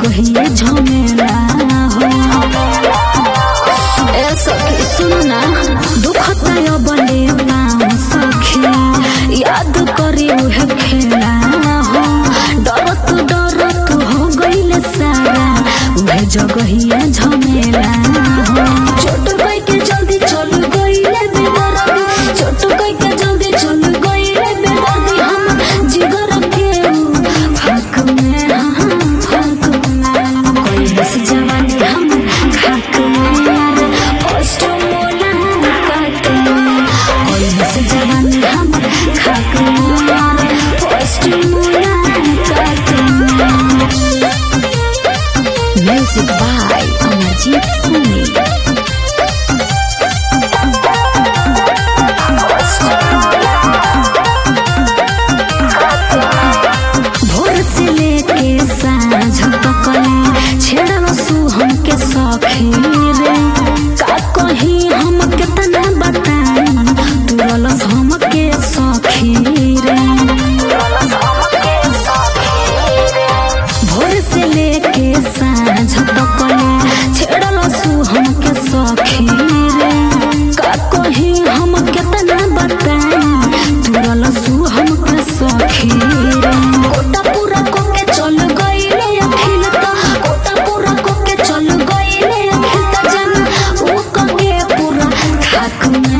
जगहिए झमेला हो ए सखी सुन ना दुखता यो बले पाँव सखी याद करी उहे खेला हो डरत डरत हो गइल सारा उहे जगहिए झमेला हो छोट कई के जल्दी चल गइले बेदर्दी छोट कई के जल्दी चल गइले बेदर्दी हम जिगर के फाक में हाँ, फाक में कोई बस जवानी हम खाक में फर्स्ट मोला काट में कोई बस जवानी हम खाक में फर्स्ट मोला काट में म्यूजिक बाय अमरजीत सिंह भोर से लेके साँझ तकले छेड़ल सु हमके सखी रे का कही हम कितना बताई तुरलस हमके सखी रे भोर से लेके साँझ तकले छेड़ल सु हमके सखी रे का कही हम कितना बताई तुरल सु हमके सखी रे कोटा पूरा कोके चल गइले अखिल त कोटा पूरा कोके चल गइले अखिल त जन ऊ कके पूरा खाक में